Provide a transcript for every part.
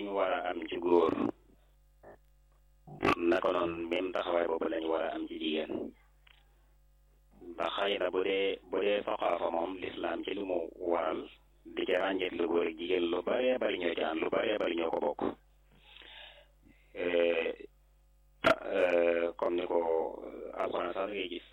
ñu war a am ci góor naka noonu même taxawaay boobu lañu war a am ci jigéen ndax xëy na bu dee bu dee soxaafa moom lislaam ci li mu waral di ca ràññeet lu góor ak jigéen lu baree bari ñoo ci ànd lu baree bari ñoo ko bokk comme ni ko alxuraan sax ngay gis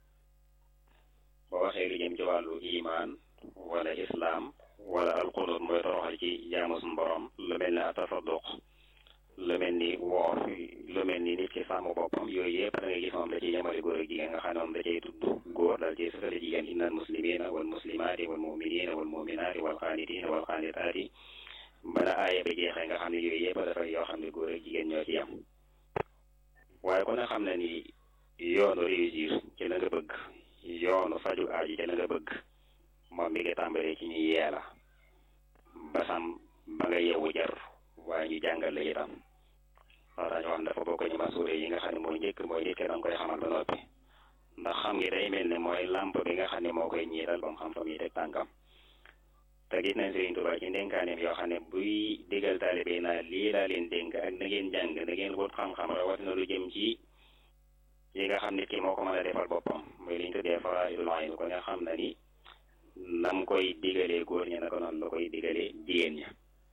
boo waxee lu jëm ci wàllu imaan wala islaam wala alqunut mooy toroxal ci jaamu suñu borom lu mel ni atasadduq lu mel ni woor lu mel ni nit ki sàmm boppam yooyu yëpp da ngay gis moom da ciy yemale góor ak jigéen nga xam ne moom da cay tudd góor daal ciy sësale jigéen innal muslimina wal muslimaati wal muminina wal muminaati wal xaanitina wal xaanitaati bala aaya ba jeexee nga xam ne yooyu yëpp dafay yoo xam ne góor ak jigéen ñoo ci yem waaye kon nga xam ne ni yoonu réussir ci la nga bëgg yoonu faju aaji ci la nga bëgg moom mi ngi tàmbalee ci ñu yeela ba sam ba nga yewu jar waaye ñu jàngal la itam wax dañoo xam dafa bokk ñu masuure yi nga xam ne mooy njëkk mooy nit ki danga koy xamal ba noppi ndax xam ngi day mel ne mooy làmp bi nga xam ne moo koy ñiital ba mu xam fa muy teg tànkam te gis nañ Sëriñ Tuubaa ci ndénkaaneem yoo xam ne buy digal taalibe yi naa lii laa leen dénk ak na ngeen jàng na ngeen wut xam-xam rawatina lu jëm ci yi nga xam nit ki moo ko mën a defal boppam muy liñ tuddee faraa'idul ayn ko nga xam na ni nam koy digalee góor ñi naka noonu la koy digalee jigéen ña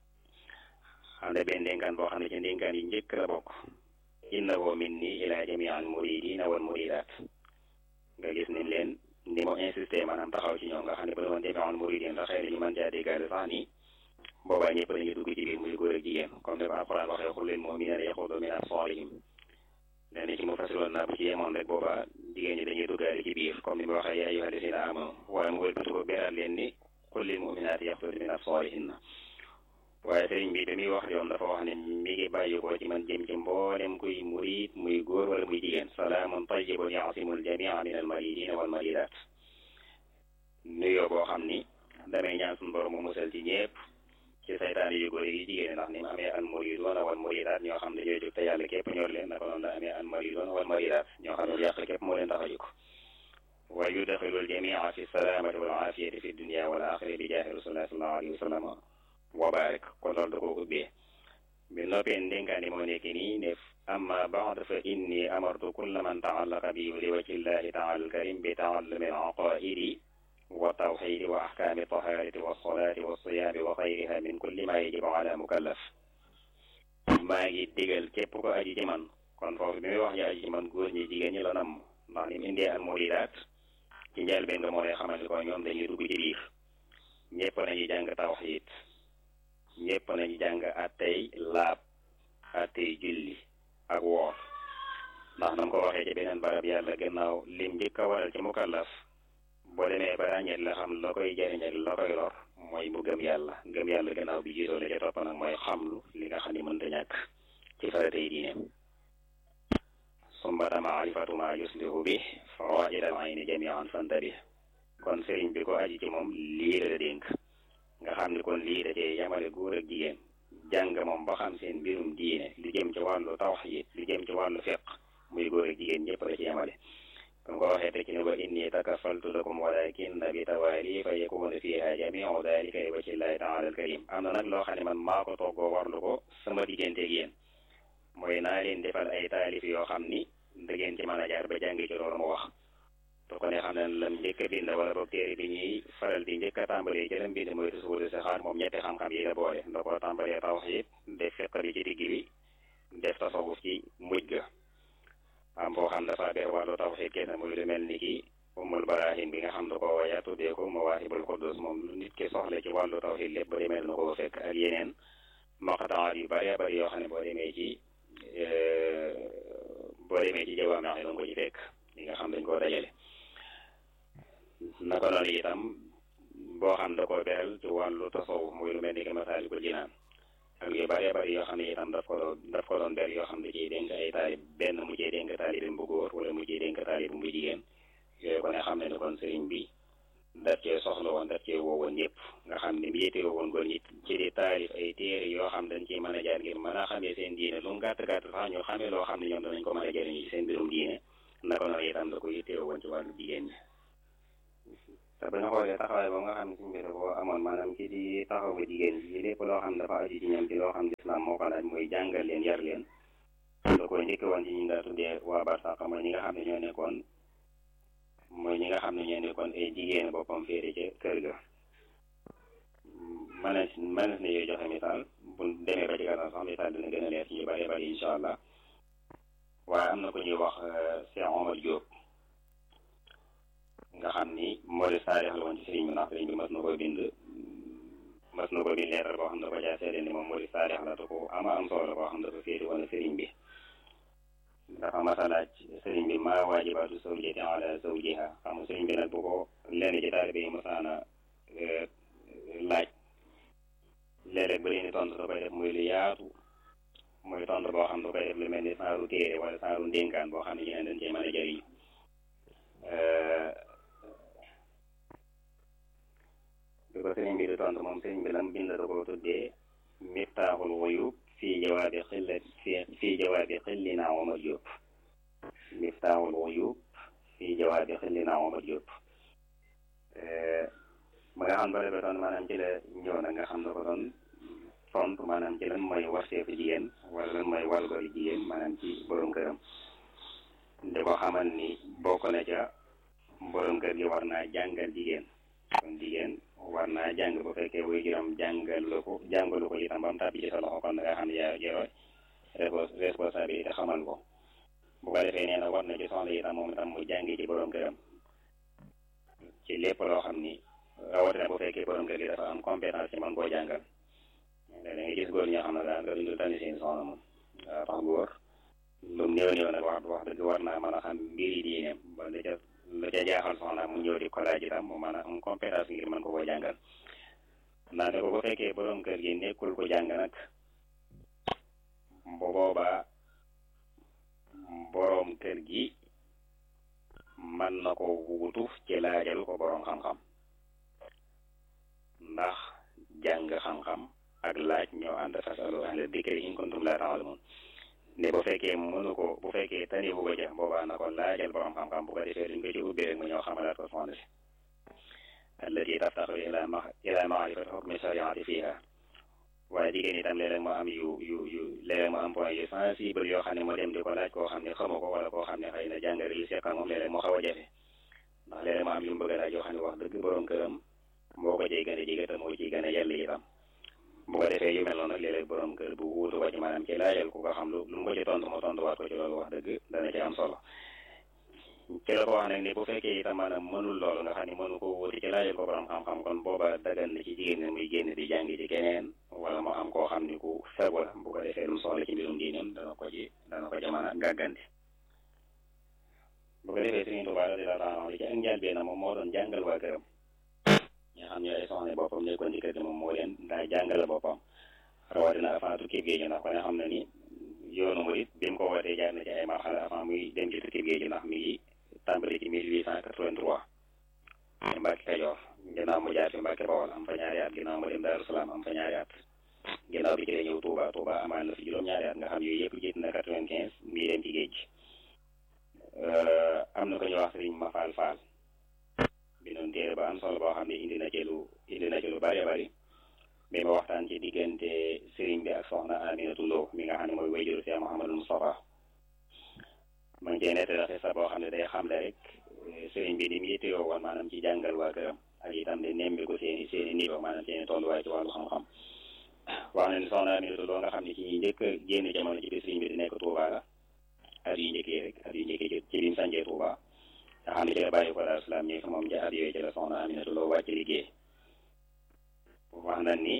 xam ne benn ndénkaan boo xam ne ci ndénkaan yi njëkk la bokk innahu minni ila jami'al muridina wal muridat nga gis ni leen ni mu insisté maanaam taxaw ci ñoom nga xam ne bu doon jami'al muridin la xëy na ñu mën caa déggaale sax ni boobaa ñëpp dañuy dugg ci biir muy góor ak jigéen comme ni ko alquran waxee xul lil mu'minina yaxudu min absarihim nee na ci mu fasiroon naa bu ci yemoon rek boobaa jigéen ñi dañuy duggaale ci biir comme ni mu waxee yaa ayyuha alladina amanu waaye mu wëlbati ko beral leen ni qul lil mu'minati yaxudu min absarihinna waaye sëriñ bi damuy wax yoon dafa wax ne mi ngi bàyyi ko ci man jëm ci mboolem kuy murid muy góor wala muy jigéen salaamun tayyibun ya'simul jamia min al maridina wal maridat nuyoo boo xam ni damay ñaan suñu borom mu musal ci ñépp ci saytaan yu góor yi jigéen ndax ni mu amee al muridoona wal maridat ñoo xam ne ñooy jóg te yàlla képp ñor leen naka noonu la amee al maridoona wal maridat ñoo xam ne yàq képp moo leen tax a jóg wa yudxilul jamia fi salaamati wal aafiyati fi dunia wal axira bi jaahi rasulillahi sallallahu alayhi wa sallam wa barik kon loolu da koo ubbee bi noppee ndénkaani moo nekk nii ne amma baad fa inni amartu kulla man taallaqa bi li wajhi llahi taala alkarim bi taallumi alaqaidi wa tawxidi wa ahkaami taharati wa salaati wa siyaami wa xayriha min kulli ma yajibu ala mukallaf maa ngi digal képp ko aji ci man kon foofu bi muy wax ñu aji ci man góor ñi jigéen ñi la namm ndax ni mu indee al muridaat ci njëlbéen nga moo lay xamal ni ko ñoom dañuy dugg ci biir ñëpp nañu jàng tawxid ñëpp nañu jàng attey laab attey julli ak woor ndax nam ko waxee ci beneen barab yàlla gannaaw lim njëkk a waral ci mukallaf boo demee ba ràññeet la xam la koy jariñ ak la koy lor mooy mu gëm yàlla gëm yàlla gannaaw bi jiitoo la ca topp nag mooy xamlu li nga xam ne mënta ñàkk ci faratey diineem sumbata maarifatu ma yuslihu bi fawaid al ayni jamian fantabi kon sëriñ bi ko aji ci moom lii la dénk nga xam ne kon lii da cee yamale góor ak jigéen jàng moom ba xam seen mbirum diine lu jëm ci wàllu tawxiid lu jëm ci wàllu fiq muy góor ak jigéen ñëpp la ci yamale comme ko waxee te ci ne wa inni takafaltu lakum walakin bi tawaali fa yakunu fiha jamiu dalika li wajhi llahi taala alkarim am na nag loo xam ne man maa ko toggoo warlu ko sama digganteeg yéen mooy naa leen defal ay taalif yoo xam ni da ngeen ci mën a jaar ba jàngi ci loolu mu wax to ko ne xam ne lam njëkk a bind wala boog téere bi ñuy faral di njëkk a tàmbalee ci lam bind mooy tusuulu si xaar moom ñetti xam-xam yi la boole nda ko tàmbalee tawxiid def fiq bi ci digg bi def tasawuf ci mujj ga am boo xam dafa ber wàllu tawxiid kenn muy lu mel ni ki umul barahin bi nga xam da ko waya tuddee ko mawaahibul quddus moom lu nit ki soxla ci wàllu tawxiid lépp ba demee na ko fekk ak yeneen maqtaat yu bëree bëri yoo xam ne boo demee ci boo demee ci jawaami wax ne ko ci fekk li nga xam dañ koo dajale naka noonu itam boo xam da koo beral ci wàllu tasawuf muy lu mel ni que masaalikul jinaan ak yu bëree bëri yoo xam ne itam daf ko doon daf ko doon ber yoo xam ne ciy dénk ay taalib benn mu ciy dénk taalibam bu góor wala mu ciy dénk taalibam bu jigéen yooyu ko ne xam ne ne kon sëriñ bi daf cee soxla woon daf cee woo woon ñëpp nga xam ne yéete woon góor ñi ci di taalif ay téere yoo xam dañ ciy mën a jaar ngir mën a xamee seen diine lu mu gàtt gàtt sax ñu xamee loo xam ne ñoom danañ ko mën a jëriñu ci seen mbirum diine naka noonu itam da ko yéete woon ci wàllu jigéen ñi te ba nga xoolee taxawaay ba nga xam ne suñu mbir boo amoon maanaam ci di taxaw ba jigéen ji lépp loo xam dafa aju ci ñoom ci loo xam ne islam moo moo ko laaj muy jàngal leen yar leen da ko njëkk woon ci ñu daa tuddee waa barsàq mooy ñi nga xam ne ñoo nekkoon mooy ñi nga xam ne ñoo nekkoon ay jigéen boppam féete ca kër ga mënees mënees na yooyu joxe misaal bu demee ba ci kanam sax misaal dina gën a leer ci ñu bëree bëri incha allah waaye am na ko ñuy wax Cheikh Omar Diop nga xam ni Mawlid Saalix la woon ci sëriñ bi ndax sëriñ bi mas na ko bind mas na ko bind leetar boo xam ne ko caa seede ni moom Mawlid Saalix la te ko ama am solo boo xam ne dafa féete woon sëriñ bi dafa mas a laaj sëriñ bi maa waajibaatu zawjati ala zawjiha xam nga sëriñ bi nag bu ko lenn ci taalibe yi masaana laaj léeg-léeg ba leen tontu da koy def muy lu yaatu muy tontu boo xam ne da koy def lu mel ni saaru téere wala saaru ndénkaan boo xam ne ñeneen dañ cee mën a jëriñu bi ko sëriñ bi di tontu moom sëriñ bi lam bind da ko tuddee miftaaxul wuyub fii jawaabi xillat fii jawaabi xillina Omar Diop miftaaxul wuyub fii jawaabi xillina Omar Diop ba nga xam ba defee doon maanaam ci la ñëw nag nga xam ne ko doon tontu maanaam ci lan mooy warteefu jigéen wala lan mooy wargori jigéen maanaam ci borom këram di ko xamal ni bokk na ca borom kër gi war naa jàngal jigéen kon jigéen war naa jàng bu fekkee wuy juróom jàngalu ko jàngalu ko itam ba mu tàbbi ci sa loxo kon da nga xam ne yaa yoroo responsabilité xamal ko bu ko defee nee na war na ci soxla itam moom itam mu jàngi ci borom këram ci lépp loo xam ni rawatina bu fekkee borom kër gi dafa am compétence ci man koo jàngal da nga gis góor ñoo xam ne daal nga duñu tànn seen soxna moom waaw tax góor lu mu néew néew nag wax wax dëgg war naa mën a xam mbiri diineem ba la ca la ca jaaxal soxna mu ñëw di ko laaj itam mu mën a am compétence ngir mën ko koo jàngal naa ne ko bu fekkee borom kër gi nekkul ko jàng nag bu boobaa borom kër gi mën na ko wuutu ci laajal ko borom xam-xam ndax jàng xam-xam ak laaj ñoo ànd fasalu ahla dikri in kuntum laa ta'lamuun ne bu fekkee mënu ko bu fekkee tani bu ko ja boobaa na ko laajal borom xam-xam bu ko defee duñ ko ci ubbi rek mu ñëw xamalaat ko soxna si allati taftaxu ila ma ila maarifati xukmi shariati fiha waaye jigéen itam léeg-léeg mu am yu yu yu léeg-léeg mu am point yu sensible yoo xam ne mu dem di ko laaj koo xam ne xamu ko wala koo xam ne xëy na jàngale yi seqal moom léeg-léeg mu xaw a jafe ndax léeg-léeg mu am yu mu bëgg a laaj yoo xam ne wax dëgg borom këram moo ko ciy gën a jege te moo ciy gën a yell itam bu ko defee yu mel noonu nag léeg-léeg borom kër bu wuutu ko ci maanaam ci laajal ku ko xam lu lu mu ko ci tontu mu tontuwaat ko ci loolu wax dëgg dana ci am solo ci la ko wax nag ni bu fekkee itam maanaam mënul loolu nga xam ne mënu ko wuti ci laajal ko borom xam-xam kon booba dagan na ci jigéen ne muy génn di jàngi ci keneen wala mu am koo xam ni ku fegu la bu ko defee lu mu soxla ci mbirum diineem dana ko ci dana ko ci mën a gàggante bu ko defee Sëriñ Tuubaa radiyallaahu anhu li ci ak njëlbéen moom moo doon jàngal waa këram ñi nga xam ne ay soxna boppam nekkoon ci kër gi moom moo leen daa jàngale boppam rawatina avant tukki géej gi ndax ko ne xam na ni yoonu murit bi mu ko wootee jaar na ci ay marxala avant muy dem ci tukki géej gi ndax mi ngi tàmbali ci 1883 ci Mbàkke Kajoor ginnaaw mu jaar fi Mbàkke Bawol am fa ñaari at ginnaaw mu dem Daaru Salaam am fa ñaari at ginnaaw bi ci la ñëw Touba Touba amaan na fi juróom-ñaari at nga xam yooyu yëpp jiit na 95 mii dem ci géej gi am na ko ñu wax Sëriñ Mafal Fall bindoon téere ba am solo boo xam ne indi na ci lu indi na ci lu bari bari bi ma waxtaan ci diggante sëriñ bi ak soxna Aminatu Lo mi nga xam ne mooy wayjuru Cheikh Mouhamadou Moustapha ma ngi cee nettali xisa boo xam ne day xamle rek sëriñ bi ni mu yittewoo woon maanaam ci jàngal waa këram ak itam di nemmiku seeni seeni niveau maanaam seeni tolluwaay ci wàllu xam-xam wax na ni soxna Aminatu Lo nga xam ne ci ñi njëkk a génn jamono ci biir sëriñ bi di nekk Touba la at yu njëkkee rek at yu njëkkee ci bi mu sancee Touba nga xam ne ci la bàyyi ko Daaru Salaam ñi moom ca at yooyu ci la soxna Aminatu Lo wàcc liggéey wax na ni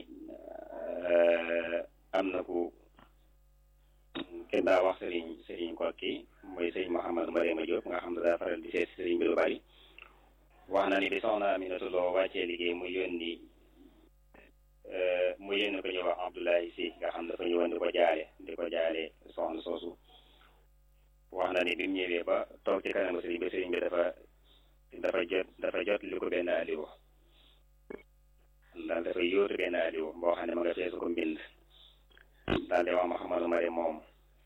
am na ku kenn daa wax sëriñ sëriñ kokki mooy sëriñ Mouhamadou Mariama Diop nga xam ne daa faral di seet sëriñ bi lu bari wax na ni bi soxna Aminatu Lo wàccee liggéey mu yónni mu yónni ko ñuy wax Abdoulaye Si nga xam dafa ñëwoon di ko jaale di ko jaale soxna soosu wax na ni bi mu ñëwee ba toog ci kanamu sëriñ bi sëriñ bi dafa dafa jot dafa jot li ko benn aliwo daal dafa yóotu benn aliwo boo xam ne ma nga feesu ko mbind daal di wax Mouhamadou Mari moom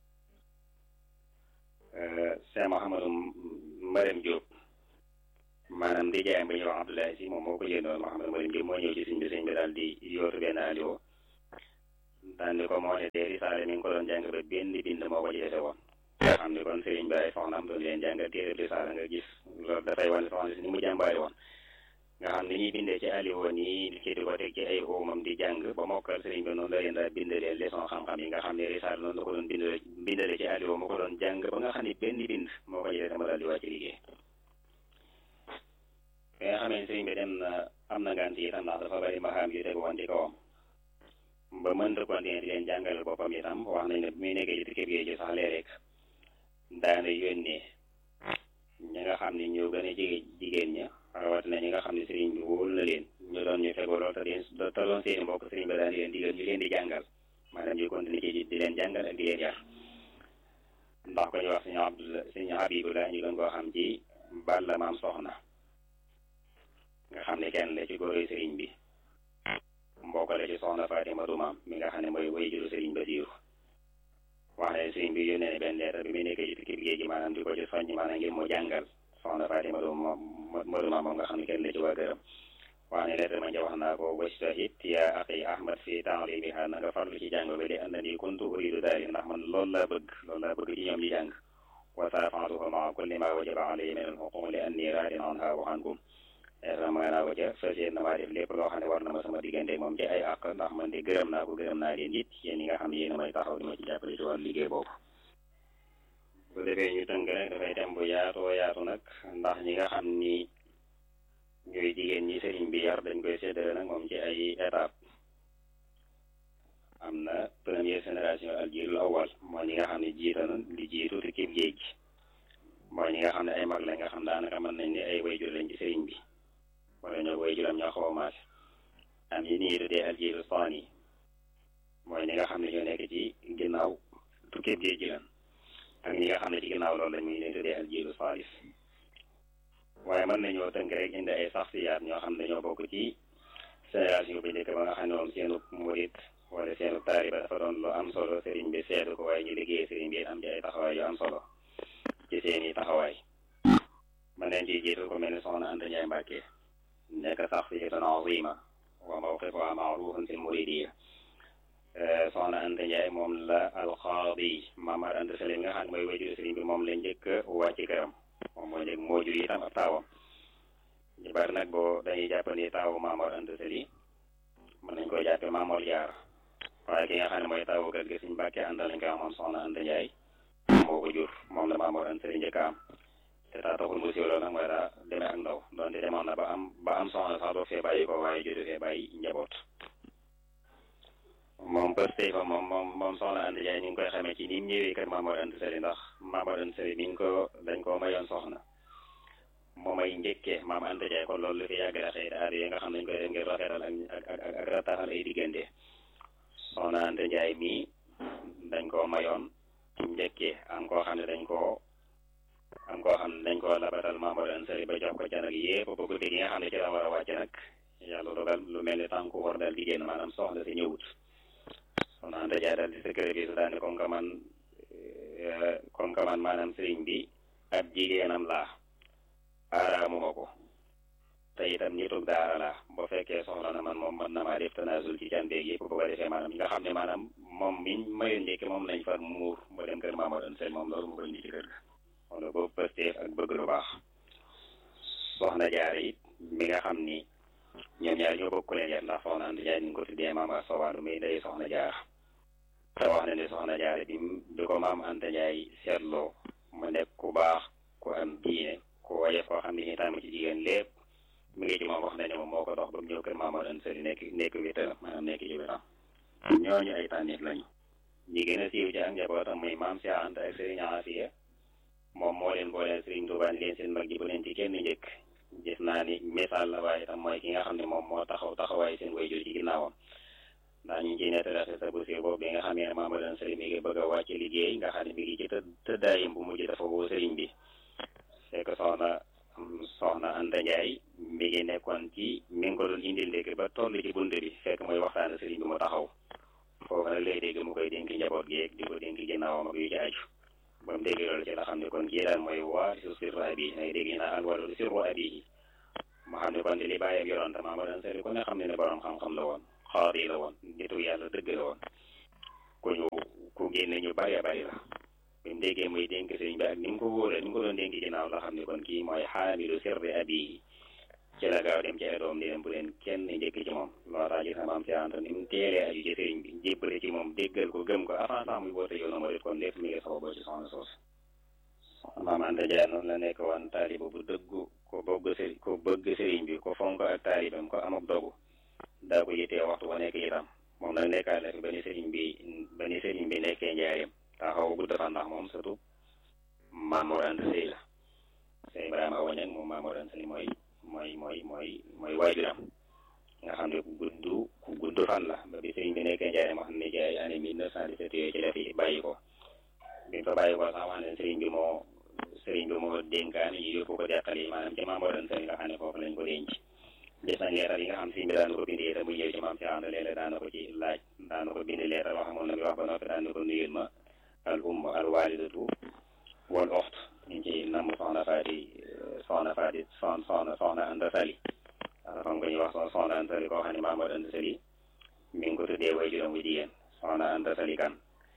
Cheikh Mouhamadou Mariam Diop maanaam di jaayam ba ñuy wax Abdoulaye Si moom moo ko yéenoon Mouhamadou Mariam Diop moo ñëw ci sëriñ bi sëriñ bi daal di yóotu benn aliwo daan ni ko moo ne dee risaale mi ngi ko doon jàng ba benn bind moo ko ci dese woon nga xam ni kon sëriñ bi ay soxnaam doon leen jàngal téere risaale nga gis loolu dafay wane soxna si ni mu jàmbaari woon nga xam ni ñuy bindee ci aliwoon yi ci di ko teg ci ay oomam di jàng ba mokkal sëriñ bi noonu la leen daa bindalee leçon xam-xam yi nga xam ne risaale noonu la ko doon bindale bindale ci aliwoo mu ko doon jàng ba nga xam ni benn bind moo ko ci dese ma daal di wàcc liggéey bi nga xamee sëriñ bi dem na am na ngànt itam ndax dafa bari maxaam yu tegu woon ci kawam ba mënta continuer di leen jàngal boppam itam wax nañ ne bi muy nekkee ci tukki géej gi sax léeg-léeg daana yónnee ñi nga xam ne ñoo gën a jege jigéen ña rawatina ñi nga xam ne sëriñ bi wóolu na leen ñu doon ñu fegoo lool te di te doon seeni mbokk sëriñ bi daan leen digal ñu leen di jàngal maanaam ñu continuer ci di leen jàngal ak di leen yar ndax ko ñu wax suñu Abdullah suñu Habibullah ñu gën koo xam ci Balla maam soxna nga xam ne kenn la ci góoroy sëriñ bi mbokk la ci soxna Fatima du maam mi nga xam ne mooy way juru sëriñ Basiiru wax ne sëriñ bi yónnee ne benn leetar bi muy nekkee ci tukki géej gi maanaam di ko ci soññ maanaam ngir mu jàngal soxna Fatima du maam du maam moom nga xam ne kenn la ci waa këram wax ne leetar ma ja wax naa ko wajtahid yaa axi Ahmad fi ta'limiha na nga farlu ci jàng ba li annani kuntu uridu daari ndax man loolu laa bëgg loolu laa bëgg ci ñoom ñi jàng wa saafa'tuhu ma'a kulli ma wajaba alayhi min al-huquq li anni raadin anha wa ankum ma naa ko ca fas yéene na maa def lépp loo xam ne war na ma sama diggante moom ci ay àq ndax man de gërëm naa ko gërëm naa leen it yéen ñi nga xam ne yéen a may taxaw di ma ci jàppale ci wàllu liggéey boobu bu defee ñu tënk rek dafay dem bu yaatoo yaatu nag ndax ñi nga xam ni ñooy jigéen ñi sëriñ bi yar dañ koy séddale nag moom ci ay étape am na première génération al jiilul awal mooy ñi nga xam ne jiita na li jiitu te kib géej mooy ñi nga xam ne ay mag la nga xam daanaka mën nañ ne ay wayjur lañ ci sëriñ bi wala ñoo koy juram ñoo xaw a maase am yi nii tuddee aljiiru saani mooy ñi nga xam ne ñoo nekk ci ginnaaw tukkib géej gi lan ak ñi nga xam ne ci ginnaaw loolu la muy leen tuddee aljiiru saalis waaye mën nañoo tënk rek indi ay saxsiyaat ñoo xam ne ñoo bokk ci génération bi njëkk ba nga xam ne moom seenu murit wala seenu taariba dafa doon lu am solo sëriñ bi seetu ko waaye ñu liggéey sëriñ bi am ci ay taxawaay yu am solo ci seeni taxawaay mën nañ ciy jiitu ko mel ni soxna Anta Njaay Mbàkke nekk saxsiyatan azima wa mawqifuha ma'rufun fil muridiyya soxna Anta Njaay moom la alxaadi Mamar Anta Sali nga xam ne mooy wajuru sëriñ bi moom la njëkk wàcc këram moom moo njëkk moo jur itam ab taawam ñu bari nag boo dañuy jàpp ni taawu Mamar Anta Sali mën nañ koy jàppe Mamor Jaar waaye ki nga xam ne mooy taawu kër gi suñ Mbàkke àndal lañ ko amoon soxna Anta Njaay moo ko jur moom la Mamor Anta Sali njëkk am te taa taxul mu siiw loolu nag mooy daa demee ak ndaw donte demoon na ba am ba am soxna sax doo fee bàyyi ko waaye jotu fee bàyyi njaboot moom pëstey fa moom moom moom soxna Anta Jaay ñu ngi koy xamee ci ni mu ñëwee kër Mamadou Anta Sali ndax Mamadou Anta Sali mi ngi ko dañ koo mayoon soxna moo may njëkkee maam Anta Jaay kon loolu lu fi yàgg la xëy aada yi nga xam ne dañ koy def ngir rafetal ak ak ak ak rataxal ay diggante soxna Anta Jaay mii dañ koo mayoon njëkkee am koo xam ne dañ koo am koo xam ne dañ koo labatal Mamadou Anta Sali ba jox ko ca nag yépp ba guddi gi nga xam ne ci la war a wàcc nag yàlla dogal lu mel ni tànku war daal di génn maanaam soxna si ñëwut soxna Anta Jaay daal di secret bi su daane comme que man comme que man maanaam sëriñ bi ab jigéenam laa aaraamuma ko te itam nitug daara laa boo fekkee soxla na man moom mën na maa def tanaasul ci can beeg yëpp bu ko defee maanaam nga xam ne maanaam moom miñ mayoon njëkk moom lañ far muur mu dem kër Mamadou Anta Sali moom loolu mu ko indi ci kër ga wala boobu pësteef ak bëgg lu baax soxna jaare it mi nga xam ni ñoom ñaar ñoo bokk leen yar ndax soxna Anta Jaay ñu ngi ko tuddee maam a sowaandu muy day soxna jaar te wax na ne soxna jaare bi bi ko maam Anta Jaay seetloo mu nekk ku baax ku am diine ku woyof koo xam ne itam ci jigéen lépp mi ngi ci moom wax na ne moom moo ko dox ba mu ñëw kër Mamadou Anta Sali nekk nekk wéttalam maanaam nekk ci wétam ñooñu ay tànnit lañu ñi gën a siiw ci ak njabootam muy maam Cheikh Anta ak Serigne Afia moom moo leen booleel Serigne Touba ni leen seen mag ji bu leen ci kenn njëkk gis naa ni misaal la waaye tam mooy ki nga xam ne moom moo taxaw taxawaay seen wayjur ci ginnaawam ndax ñu ngi ciy nettali sa bu siiw boobu bi nga xamee ne Mamadou Anta Sali mi ngi bëgg a wàcc liggéey nga xam ne mi ngi ci tëddaayam bu mujj dafa woo Serigne bi c'est que soxna soxna Anta Ndiaye mi ngi nekkoon ci mi ngi ko doon indil ndékk ba toll ci bunt bi fekk mooy waxtaan Serigne bi mu taxaw foofu nag lay dégg mu koy dénk njaboot gi di ko dénk ginnaawam ak yu ci aju ba mu dégg loolu ci la xam ne kon kii daal mooy waa su sirru abi nay dégg naa al waladu sirru abi ma xam ne kon li bàyyam yoroon te Mamadou Anta Sali ku ne xam ne ne borom xam-xam la woon xaadi la woon nitu yàlla dëgg la woon ku ñu ku génne ñu bari bari la bi mu déggee muy dénk sëriñ bi ak ni mu ko wóoree ni mu ko doon dénk ginnaaw la xam ne kon kii mooy xaamilu sirri abi ci la gaaw dem ci ay doom di leen bu leen kenn njëkk ci moom loolu tax gis na maam si ànd ni mu teelee aju ci sëriñ bi jébbale ci moom déggal ko gëm ko avant sax muy woote yoonu murit kon lépp mi ngi sababoo ci soxna soos maam Anta Jaay noonu la nekk woon taaliba bu dëggu ko bëgg sëriñ ko bëgg sëriñ bi ko fonk ak taalibam ko am ak dogu daa ko yittee waxtu ba nekk itam moom nag nekkaat la fi ba ni sëriñ bi ba ni sëriñ bi nekkee njaareem taxaw gudd fan ndax moom surtout Maam Mor Anta Sëy la sëñ Ibrahima Awa Ñaŋ moom Maam Mor Anta Sëy mooy mooy mooy mooy mooy waajuram nga xam ne ku gudd ku gudd fan la ba bi sëriñ bi nekkee njaareem wax ne ci ay année mille neuf cent dix-sept yooyu ci la fi bàyyi ko bi mu fa bàyyi ko sax wax ne sëriñ bi moo sëriñ bi moo dénkaan ñu yóbbu ko deqal yi maanaam ci Maam Mor Anta Sëy nga xam ne foofu lañ ko denc gis nañ leeral yi nga xam sëriñ bi daan ko bindee te bu ñëwee ci maam si ànd léeg-léeg daan na ko ci laaj daan na ko bind leeral wax moom na bi wax ba noppi daan na ko nuyul ma al umm al walidatu wal oxt ñu ci namm soxna faati soxna faati soxna soxna soxna Anta Sali dafa am ko ñuy wax soxna Anta Sali koo xam ne Maam Mor Anta Sali mi ngi ko tuddee way juróom bu jigéen soxna Anta Sali kan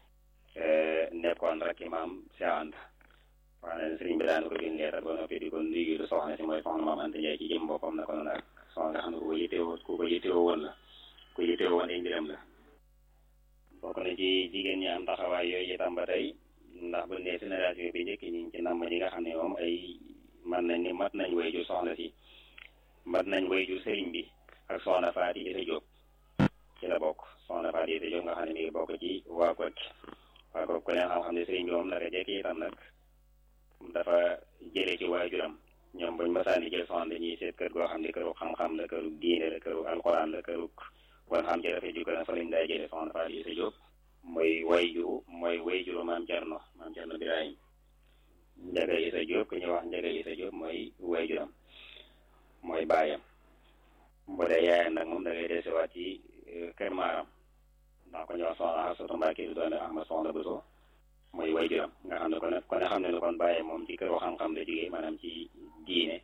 nekkoon rek imaam si ànd wax na sëriñ bi daan ko bind leeral ba noppi di ko nuyul soxna si mooy soxna Maam Anta Njaay ci jëm boppam na ko noonu ak soxna nga xam ne ku ko yittewoo ku ko yittewoo woon la ku yittewoo woon ay mbiram la bokk na ci jigéen ñi am taxawaay yooyu itam ba tey ndax bu ne génération bi njëkk ñi ci namm ñi nga xam ne moom ay man nañ ni mat nañ way ju soxna si mat nañ way ju sëriñ bi ak soxna Faati Isa Jóob ci la bokk soxna Faati Isa Jóob nga xam ne mi ngi bokk ci waa Kokki waa Kokki ku ne xam-xam ne sëriñ bi moom naka jekk itam nag dafa jële ci waajuram ñoom buñ masaani jël soxna dañuy seet kër goo xam ne këru xam-xam la këru diine la këru alxuraan la këru kon xam ci dafay jukka na fa lañ daa jële soxna Faati Isa Jóob mooy wayju mooy wayjuru maam Cerno maam Cerno Birahim Njaga Isa Jóob ku ñuy wax Njaga Isa Jóob mooy wayjuram mooy baayam bu dee yaayam nag moom da ngay desewaat ci kër maaram ndax ku ñuy wax soxna Asatu Mbàkke du doon Ahmad Soxna Buso mooy wayjuram nga xam ne kon kon xam ne ne kon baayam moom ci këru xam-xam la jógee maanaam ci diine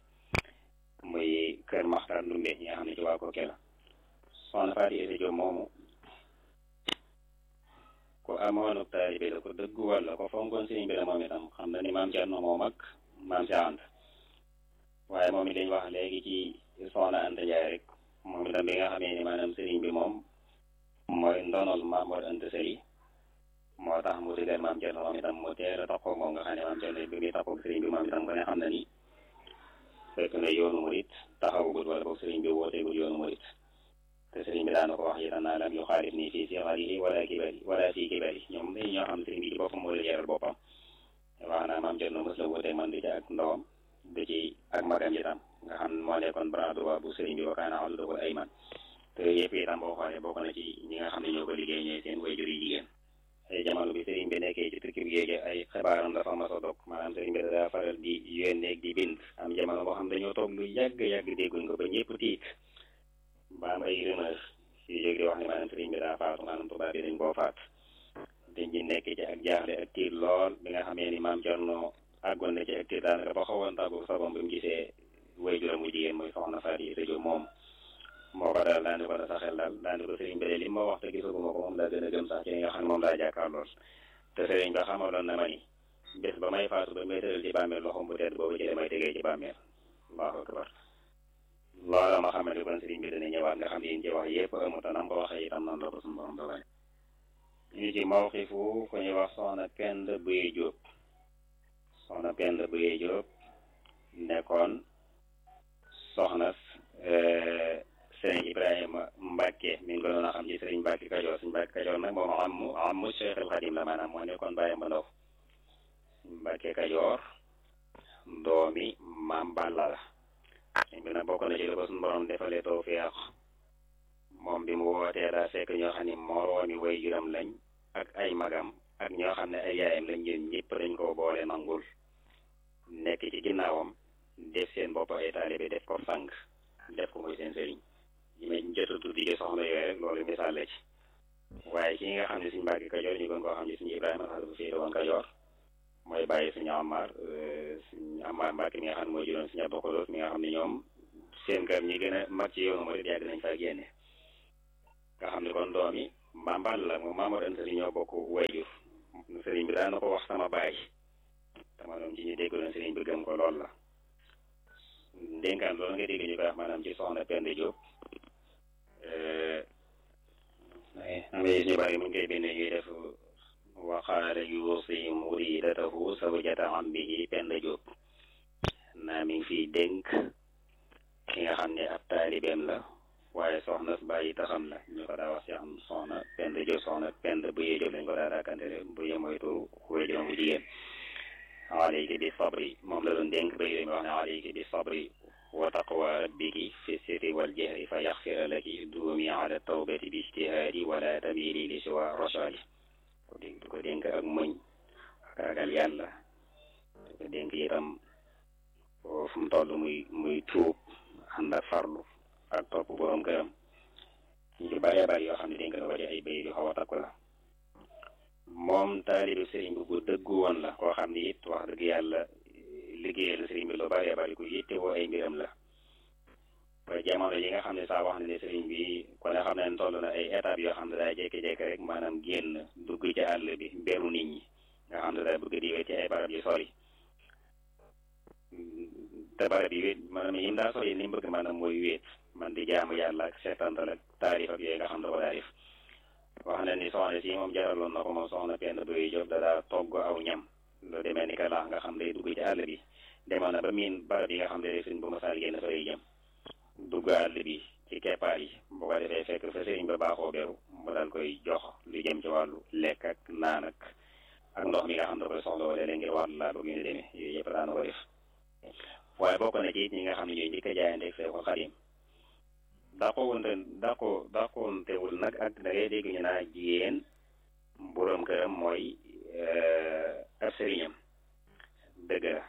muy kër Maxtar Ndumbe ñi nga xam ne ci waa Kokki la soxna Faati Isa Jóob moomu ko amoonu taalibe la ko dëggu walla ko fonkoon sëriñ bi la moom itam xam na ni maam Cerno moom ak maam si ànd waaye moom it dañ wax léegi ci soxna Anta Njaay rek moom itam bi nga xamee ni maanaam sëriñ bi moom mooy ndonol Maam Mor Anta Sali moo tax mu digal maam Cerno moom itam mu teel a taxaw moom nga xam ne maam Cerno bi muy taxaw sëriñ bi moom itam ko ne xam na ni fekk na yoonu murit taxawagut wala boog sëriñ bi wooteegul yoonu murit te sëriñ bi daana ko wax itam naa lam yu xaalif nii fii sixarihi wala kibari wala fii kibari ñoom dañ ñoo xam sëriñ bi ci boppam moo la jaral boppam wax naa maam Cerno mos la woote man di ci ak ndawam du ci ak magam itam nga xam moo nekkoon bras droit bu sëriñ bi wakaana wala dogal ay man te yëpp itam boo xoolee bokk na ci ñi nga xam ne ñoo ko liggéey ñooy seen wayjur yi jigéen ay jamono bi sëriñ bi nekkee ci tukki bi géej ay xibaaram dafa mas a dog maanaam sëriñ bi daa faral di yónnee di bind am jamono boo xam dañoo toog lu yàgg yàgg dégguñ ko ba ñëpp tiit ba am ay rumeur yu jóg di wax ne maanaam sëriñ bi daa faatu maanaam tubaab bi dañ koo faat dañ ci nekk ci ak jaaxle ak tiit lool bi nga xamee ni maam Cerno àggoon na ci ak tiit daanaka ba xawoon tàggu sabam bi mu gisee wayjuram mu jigéen muy soxna Faati Isa Jóob moom moo ko daal daandi ko da sa xel daal daandi ko sëriñ bi de li ma wax te gisaguma ko moom laa gën a gëm sax ci li nga xam ne moom laa jàkkaar lool te sëriñ ba xamaloon na ma ni bés ba may faatu ba may tëral ci bàmmeel loxom bu tedd boobu ci la may tegee ci bàmmeel allahu akbar loola ma xamante kon sëriñ bi dana ñëwaat nga xam ne yéen ci wax yëpp amut te nam ko waxee itam noonu la ko suñu borom dogal ñu ci mawxifu ku ñuy wax soxna Pend Buye Jóob soxna Pend Buye Jóob nekkoon soxna sëriñ Ibrahima Mbacke mi ngi ko doon a xam ci sëriñ Mbacke Kajoor sëriñ Mbacke Kajoor nag moom amu amu Cheikh al Xadim la maanaam moo nekkoon bàyyam ba ndaw Mbacke Kajoor doomi maam Balla la sëriñ bi nag bokk na ci la ko suñu borom defalee tawfeex moom bi mu wootee daa fekk ñoo xam ne moroomi way juram lañ ak ay magam ak ñoo xam ne ay yaayam lañ ñun ñëpp dañ koo boole nangul nekk ci ginnaawam def seen bopp ay taalibe def ko sang def ko muy seen sëriñ yi may jot a tuddi ci soxna yooyu rek loolu misaal la ci waaye ki nga xam ne suñu Mbàkke Kajoor ñu gën koo xam ne suñu Ibrahima sax dafa féete woon Kajoor mooy bàyyi suñu Amar suñu Amar Mbàkke mi nga xam ne mooy juróom suñu Abdu Xudoos mi nga xam ne ñoom seen kër ñi gën a mag ci yoonu murid yàgg nañ fa génne nga xam ne kon doom yi mbambal la moom Mamadou Anta Sali ñoo bokk wayjur sëriñ bi daana ko wax sama baay dama doon ci ñu déggaloon sëriñ bi gëm ko lool la ndénkaan loolu nga dégg ñu koy wax maanaam ci soxna Penda Diop am na ñu bari muñ koy bindee ñuy def waxaale yuusi muridatahu zawjata ammihi Penda Diop naa mi ngi fiy dénk ki nga xam ne ab taalibeem la waaye soxna bàyyi taxam la ñu ko daa wax ci am soxna Penda Diop soxna Penda bu yee Diop lañ ko daa rakkantele bu yee mooy turu wéjuram bu jigéen alayki bi sabri moom la doon dénk ba yooyu wax ne alayki bi sabri wa taqwa rabbiki fi sirri wal jahri fa yaxfira laki duumi ala tawbati bi ijtihaadi wala tamili li siwa rashadi ko dénk ko dénk ak muñ ak ragal yàlla ko dénk itam fu mu toll muy muy tuub ànd ak farlu ak topp borom këram ñu ci bëree bëri yoo xam ne dénk na ko ci ay bay yu xaw a takku la moom taalibu sëriñ bi bu dëggu woon la koo xam ne it wax dëgg yàlla liggéeyal sëriñ bi lu bëree bëri ku yittewoo ay mbiram la ba jamono yi nga xam ne saa wax na ne sëriñ bi ko ne xam ne toll na ay étapes yoo xam ne daa jékki-jékki rek maanaam génn dugg ci àll bi beru nit ñi nga xam ne daa bëgg di wéet ci ay barab yu sori te barab yi wéet maanaam yim daa sori ni mu bëgg maanaam mooy wéet man di jaamu yàlla ak seetantal ak taarif ak yooyu nga xam ne ko daa def wax na ni soxna si moom jaraloon na ko moom soxna Penda Boye Diop da daa togg aw ñam lu demee ni ka laax nga xam ne dugg ci àll bi demoon na ba miin barab yi nga xam ne suñ bu ma saal génn fa lay jëm dugg àll bi ci keppaar yi bu ko defee fekk fa sëriñ ba baaxoo beru mu daal koy jox lu jëm ci wàllu lekk ak naan ak ak ndox mi nga xam ne koy soxla wala leen ngir wàllu laa bëgg ñu demee yooyu yëpp daana ko def waaye bokk na ci it ñi nga xam ne ñooy njëkk a jaayanteeg Seexul Xadim dàqoonte dàqoo dàqoontewul nag ak da ngay dégg ñu naa jigéen boroom këram mooy ab sëriñam dëgg la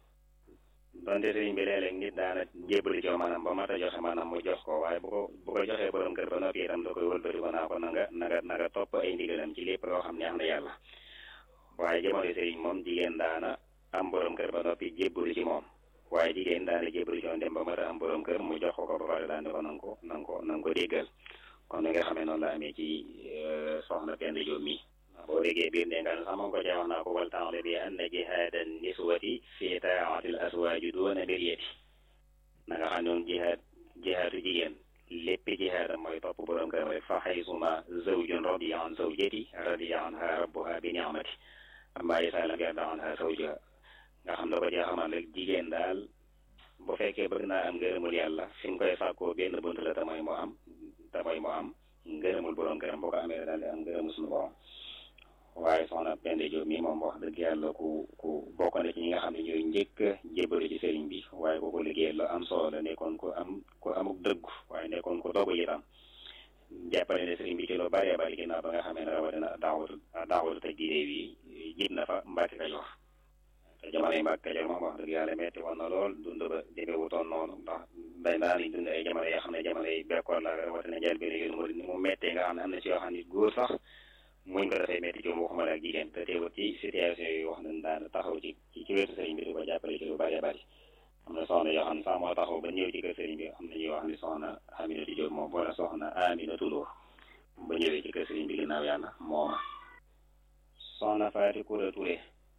donte sëriñ bi léeg-léeg nit daana jébbali ci maanaam ba mat a joxe maanaam mu jox ko waaye bu ko bu ko joxee boroom kër ba noppi itam da koy wëlbati ko naa ko na nga na nga na nga topp ay ndigalam ci lépp loo xam neex na yàlla waaye jamono sëriñ moom jigéen daana am boroom kër ba noppi jébbali ci moom waaye jigéen daana jébbalu ci woon dem ba mat a am borom kër mu jox ko ko ba pare daan ne ko nanga ko nanga ko nanga ko déggal kon ni nga xamee noonu la amee ci soxna Penda Diop mi boo déggee biir ne nga sax moom ko cee wax naa ko wal taale bi anna jihaadan niswati fi taatil aswaaji doona biriyati na nga xam ne moom jihaad jihaadu jigéen léppi jihaadam mooy topp borom kër rek fa xaysuma zawjun radiya an zawjati radiya anha rabbuha bi ni'mati amma isa lam yarda anha zawjuha nga xam ne ko cee xamal rek jigéen daal bu fekkee bëgg naa am ngërëmul yàlla fi mu koy sàkkoo benn bunt la te mooy moo am te mooy moo am ngërëmul borom këram boo ko amee daal di am ngërëmul suñu borom waaye soxna Penda Diop mi moom wax dëgg yàlla ku ku bokk na ci ñi nga xam ne ñooy njëkk a jébbalu ci sëriñ bi waaye ku ko liggéey la am solo la nekkoon ko am ku amuk dëggu waaye nekkoon ko dogu itam jàppale ne sëriñ bi ci lu bëree bëri ginnaaw ba nga xamee ne rawatina daawatu daawatu te diine bi jib na fa Mbàkke Kajoor te jamono yi Mbàkke Kajoor moom wax dëgg yàlla metti woon na lool dund ba demee wutoon noonu ndax day daan nañ dund ay jamono yoo xam ne jamono yi bekkoor la rawatina njël bi yoonu mu ni mu mettee nga xam ne am na si yoo xam ne góor sax muñ ko dafay metti ci waxuma la ak jigéen te teewul ci situation yi wax nañ daan taxaw ci ci wetu sëriñ bi di ko jàppale ci lu bëree bëri am na soxna yoo xam ne sax moo taxaw ba ñëw ci kër sëriñ bi am na ñuy wax ni soxna Aminata Diop moom wala soxna Aminata Lo ba ñëwee ci kër sëriñ bi ginnaaw yàlla mooma soxna Faati Kura Touré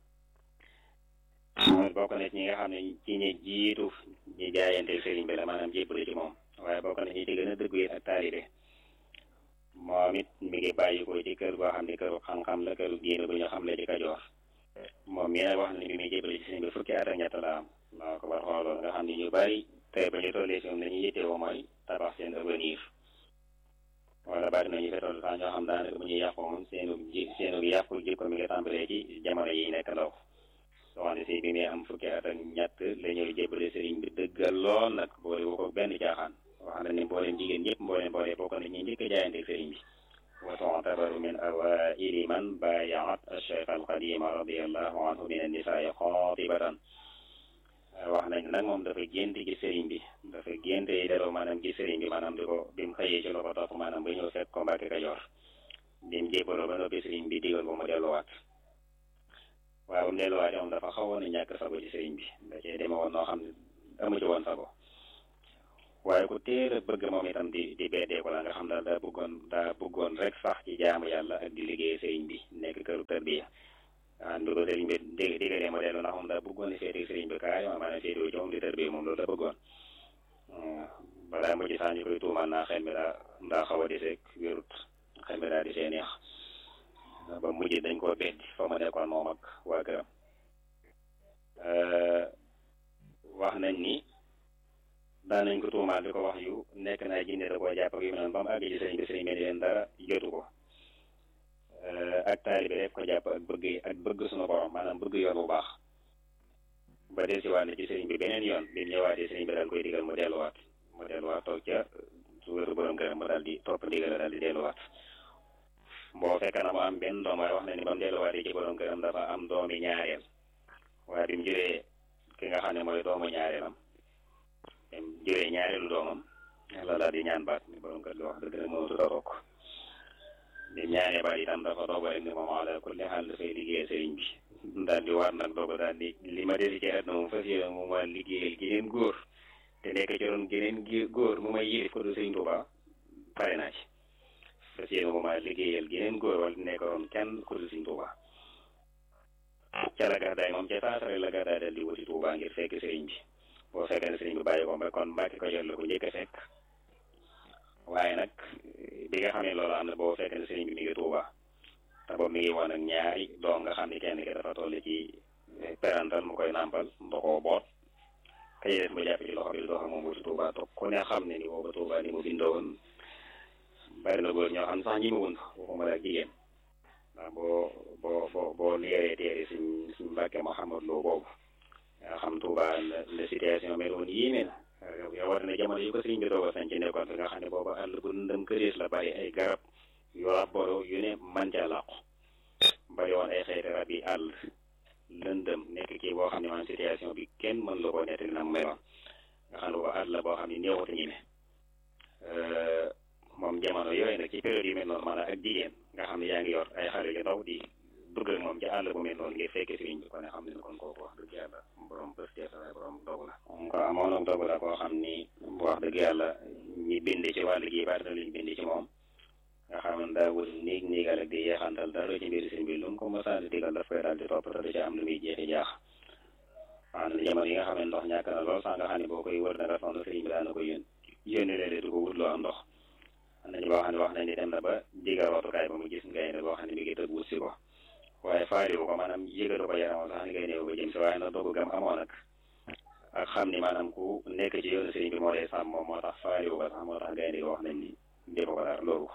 mooy bokk na ci ñi nga xam ne ci ñi jiitu ñi jaayante sëriñ bi la maanaam jébbale ci moom waaye bokk na ñi ci gën a dëggu yi ak taalibe moom it mi ngi bàyyi ko ci kër goo xam ne këru xam-xam la këru diine bu ñu xam la ci Kajoor moom mi nag wax na ni bi muy jébbale ci sëriñ bi fukki at ak ñett la am maa ko war xooloon nga xam ne ñu bari tey ba ñu tollee si moom la ñuy yittewoo mooy tabax seen avenir wala bari na ñu fa toll sax ñoo xam daanaka bu ñuy yàqu moom seenu ji seenu yàqu jikko mi ngi tàmbalee ci jamono yi nekk ndaw soxna si bi muy am fukki at ak ñett la ñuy jébbale sëriñ bi dëggal lool nag boole wu ko benn caaxaan wax na ni mbooleem jigéen ñëpp mbooleem boole bokk na ñi njëkk a jaayante sëriñ bi wa tu'tabaru min awaili man baayaat acheikh alqadima radiallahu anhu min annisaai xaatibatan wax nañ nag moom dafa gént ci sëriñ bi dafa gént yi deloo maanaam ci sëriñ bi maanaam di ko bi mu xëyee ci la ko topp maanaam ba ñëw fekk ko Mbàkke Kajoor bi mu jébbaloo ba noppi sëriñ bi digal ko mu delluwaat waaye ba mu delluwaat moom dafa xawoon a ñàkk sago ci sëriñ bi da cee deme woon noo xam ne amu ci woon sago waaye ku teel a bëgg moom itam di di beddeeku la nga xam daal daa bëggoon daa bëggoon rek sax ci jaamu yàlla ak di liggéey sëriñ bi nekk këru tarbiya ah bi ko sëriñ bi dégg déggalee ma dellu ndax moom daa bëggoon di féete sëriñ bi kaay maanaam féete wu ci moom di tarbiya moom loolu la bëggoon balaa mujj sax ñu koy tuumal naa xel mi daa daa xaw a deseeg wérut xel mi daa desee neex ba mujj dañ koo beddi fa ma nekkoon moom ak waa këram wax nañ ni daan nañ ko tuumaal di ko wax yu nekk naa jinne da koo jàpp ak yu mel noonu ba mu àgg ci sëriñ bi sëriñ bi ni leen dara jotu ko ak taalibe rek ko jàpp ak bëgg ak bëgg suñu borom maanaam bëgg yoon bu baax ba del si waat ci sëriñ bi beneen yoon bi mu ñëwaatee sëriñ bi daal koy digal mu delluwaat mu delluwaat toog ca su wéru borom këram mu daal di topp ndigal daal di delluwaat boo fekk na mu am benn doom waaye wax na ni ba mu delluwaatee ci borom këram dafa am doomi ñaareel waaye bi mu juree ki nga xam ne mooy doomu ñaareelam bi mu juree ñaareelu doomam la daal di ñaan baat ni borom kër gi wax dëgg rek mënatu a toog bi mu ñaanee baat itam dafa doog rek ni moom ala kulli xaal dafay liggéeyal sëriñ bi daal di war nag doog daal di li ma desi ci àdduna moom fas yéene moom waa liggéeyal geneen góor te nekk ci doon geneen góor mu may yilif ko du sëriñ Tuuba pare naa ci fas yéene moom waa liggéeyal geneen góor wala nekk doon kenn ko du sëriñ Tuuba ca la gàddaay moom ca saasare la gàddaay dal di wuti Tuuba ngir fekk sëriñ bi boo fekkee ne sëriñ bi bàyyi ko ba kon Mbàkke ko jot la ko njëkk a fekk waaye nag bi nga xam ne loolu am na boo fekkee ne sëriñ bi mi ngi Tuuba te boobu mi ngi woon ak ñaari doom nga xam ne kenn ki dafa toll ci perantal mu koy nàmpal ndoxoo boot ka des mu jàpp ci loxo bi di dox ak moom wuti Tuuba toog ku ne xam ne ni booba Tuuba ni mu bindoon bari na góor ñoo xam sax ñi mu wund waxuma la ak jigéen ndax boo boo boo boo leeree téere suñ suñ Mbàkke Mouhamad Lo boobu nga xam Tuuba la situation mel woon yéeme na yow war na jamono yi ko sëriñ bi doog a sañ ci nekkoon fi nga xam ne booba àll bu ndëm kërees la bari ay garab yu rabboro yu ne man ca làqu bari woon ay xeeti rab yi àll lëndëm nekk kii boo xam ne man situation bi kenn mën la koo nettali na mu meloon nga xam ne booba àll la boo xam ne néewatu ñi ne moom jamono yooyu nag ci période yu mel noonu maanaam ak jigéen nga xam ne yaa ngi yor ay xale yu ndaw di dugg ak moom ci àll bu mel noonu ngir fekke sëriñ bi ko ne xam ne kon kooku wax dëgg yàlla borom pëstéef la borom dogu la ko amoon nag dogu la koo xam ni wax dëgg yàlla ñi bind ci wàll gi bari na luñ bind ci moom nga xam ne daawul niig niigal ak di yeexantal dara ci mbiri sëriñ bi lu mu ko mosaan digal daf koy daal di topp te du ci am lu muy jeexi jaax wax na jamono yi nga xam ne ndox ñàkk na lool sax nga xam ne boo koy wër na nga soxna sëriñ bi daan na ko yón yónni léeg-léeg du ko wutloo am ndox am nañu boo xam ne wax nañ ni dem na ba digal rootukaay ba mu gis gaynde boo xam ne mi ngi tëb wut si ko waaye faaliwu ko maanaam yëgatu ko yaramam sax ni ngay néew ba jëm si waaye nag doogu gam amoon nag ak xam ni maanaam ku nekk ci yoonu sëriñ bi moo lay sàmm moom moo tax faaliwu ko sax moo tax gaynde gi wax nañ ni defu ko dara loolu ko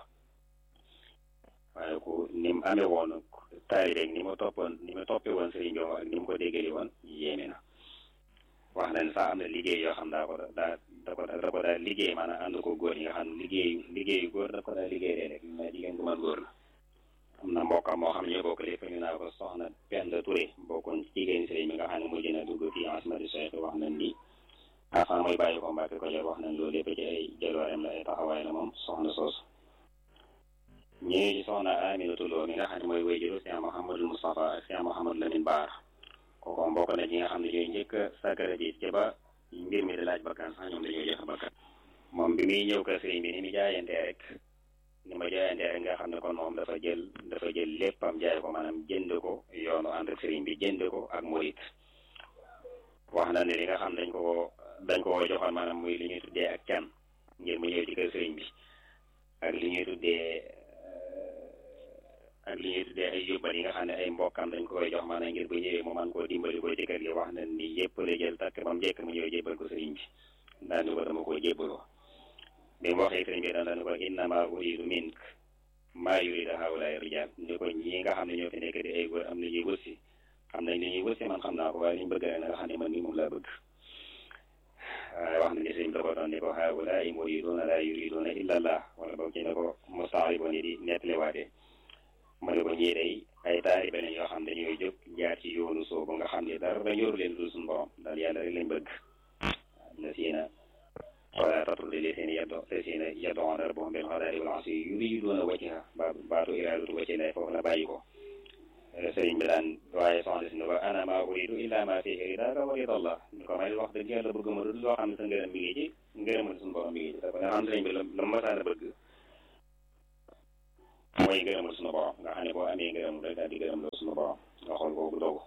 waaye ku ni mu amee woon taalibe ni mu toppoon ni mu toppee woon sëriñ bi ak ni mu ko déggali woon yéeme na wax nañ sax am na liggéey yoo xam daa ko daa da ko da ko daa liggéey maanaam ànd ko góor yi nga xam ne liggéeyu liggéeyu góor da ko daa liggéey léeg-léeg mais jigéen gu mën góor la am na mbokkam moo xam ne ñoo bokk lépp ñu naa ko soxna Penda Touré bokkoon ci jigéen sëriñ bi nga xam ne mujj na dugg ci asmadi Cheikh wax nañ ni avant muy bàyyi ko Mbàkke ko jot wax nañ loolu lépp ci ay jëlooreem la ay taxawaay la moom soxna soosu ñëwee ci soxna Aminatu Lo mi nga xam ne mooy wéyjuru Cheikh Mouhamadou Moustapha ak Cheikh Mouhamadou Lamine Baar kooku mbokk na ñi nga xam ne ñooy njëkk a sàkkara ji ci ba mbir mi di laaj bakkan sax ñoom dañoo joxe bakkan moom bi muy ñëw kër sëriñ bi ni mu jaayantee rek ni ma jaayantee rek nga xam ne kon moom dafa jël dafa jël léppam jaay ko maanaam jënd ko yoonu ànd ak sëriñ bi jënd ko ak murit wax na ne li nga xam dañ ko dañ ko joxoon maanaam muy li ñuy tuddee ak can ngir mu ñëw ci kër sëriñ bi ak li ñuy tuddee ak li ñuy tuddee ay yóbbal yi nga xam ne ay mbokkam dañ ko koy jox maanaam ngir bu ñëwee mu man koo dimbali ko ci kër gi wax na ni yëpp la jël takk ba mu njëkk mu ñëw jébbal ko sëriñ bi daal ni ko dama koo jébbaloo bi mu waxee sëriñ bi daal ni ko innama uridu mink maa yurida haulaay rijal ni ko ñi nga xam ne ñoo fi nekk di ay góor am na ñuy wëssi xam nañ ni ñuy wëssi man xam naa ko waaye liñ bëgg rek nga xam ne man ni moom laa bëgg waaye wax na ni sëriñ bi da ko doon ni ko haulaay muriduna la yuriduna illa allah wala boog ci ne ko mustaaribo ni di nettaliwaatee ma ne ko ñii day ay taalibe lañ yoo xam ne dañuy jóg jaar ci yoonu soobu nga xam ne dara ñoru leen dul suñu borom daal yàlla rek lañ bëgg na siina wala tatrudi llaziina yad'uuna llaziina yad'uuna rabbahum bil ghadaati wal ashiyyi yuriiduuna wajhahu baatu iraadatu wajhi llaahi foofu la bàyyi ko sëriñ bi daan waaye soxna si ne ko ana maa uriidu illaa maa fiihi ridaaka wa ridaa llaah ni ko may wax dëgg yàlla bëgg ma dul loo xam ne sa ngërëm mi ngi ci ngërëmal suñu borom mi ngi ci te ko nga xam sëriñ bi la la masaan a bëgg mooy ngërëmal suñu borom nga xam ne boo amee ngërëm rek daal di gërëm la suñu borom nga xool boobu dogu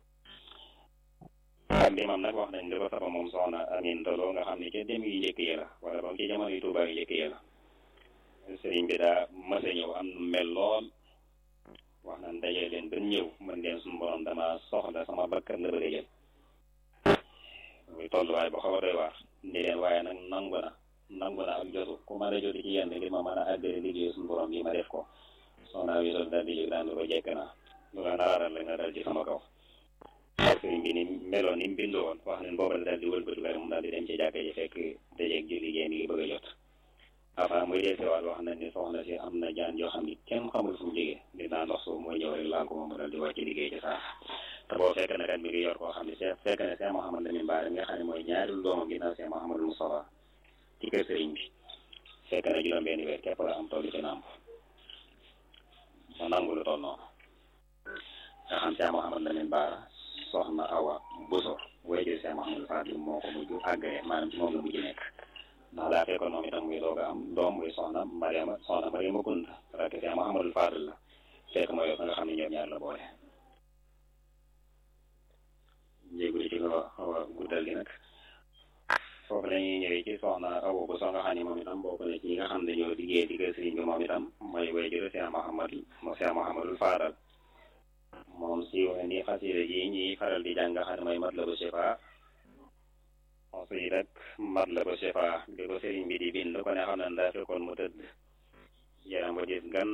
ak bi mam nag wax nañ li ko saba moom soxna Amin Tolo nga xam ne ca dem yu njëkk yi la wala boog ci jamono yu Tuubaa yu njëkk yi la sëriñ bi daa mas a ñëw am nu mel lool wax nañ dajee leen ba ñëw mën leen suñu borom dama soxla sama bakkan la bëgg a jël muy tolluwaay bu xaw a doy waar ni leen waaye nag nangu na nangu na ak jotu ku mën a joti ci yenn ngir ma mën a àggale liggéey suñu borom bi ma def ko soxna Amin Tolo daal di jóg daan ko jekk na lu la naraaral la nga dal ci sama kaw sëriñ bi ni meloon ni mu bindoo woon wax nañ booba la daal di wëlbatu rek mu daal di dem ci jàkka ji fekk dajeeg ji liggéey mi ngi bëgg a jot avant muy desewaat wax nañ ni soxna si am na jaan yoo xam ni kenn xamul fu mu jógee nit naa ndox suuf mooy ñëw rek laal ko moom mu daal di wàcc liggéey ci saa te boo fekk na kat mi ngi yor koo xam ne Cheikh fekk na Cheikh Mouhamad Lamine Bara mi nga xam ne mooy ñaari doomam ginnaaw Cheikh Mouhamadou Moustapha ci kër sëriñ bi fekk na juróom benn weer képp la am tollu ci nàmp ma nangu lu toll noonu nga xam Cheikh Mouhamad Lamine Bara soxna Awa Bousso wéyjur Cheikh Mouhamadou Fadil moo ko mujj àggale maanaam ci moom la mujj nekk ndax daa fekkoon moom itam muy doog a am doom muy soxna Mariama soxna Mariama Kunta rakk Cheikh Mouhamadou Fadil la fekk mooy nga xam ne ñoom ñaar la boole jéegul ci ko xaw a guddal gi nag foofu la ñuy ñëwee ci soxna Awa Bousso nga xam ne moom itam bokk na ci ñi nga xam ne ñoo liggéey diggal sëriñ bi moom itam mooy wéyjur Cheikh Mouhamadou Cheikh Mouhamadou Fadal moom siiw na ni xasida ji ñuy faral di jàng xam ne mooy Matlabu Shifa aussi rek Matlabu Shifa bi ko sëriñ bi di bind ko ne xam ne daa fekkoon mu tëdd yaram ba gis gan